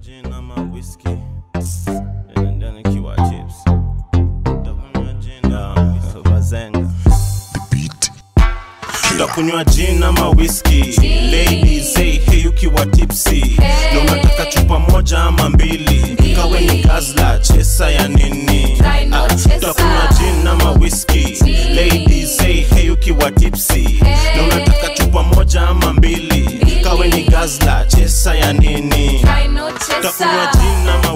gin ama whisky Nenda nikiwa chips Takunywa gin ama bazenga Takunywa gin ama whisky Ladies say hey ukiwa tipsy Na unataka chupa moja ama mbili Kawe ni gazla chesa ya nini Try no Ah, chesa. Takunywa gin ama whisky Ladies say hey ukiwa tipsy Na unataka chupa moja ama mbili Kawe ni gazla chesa ya nini Try no takunywa chesa. gin ama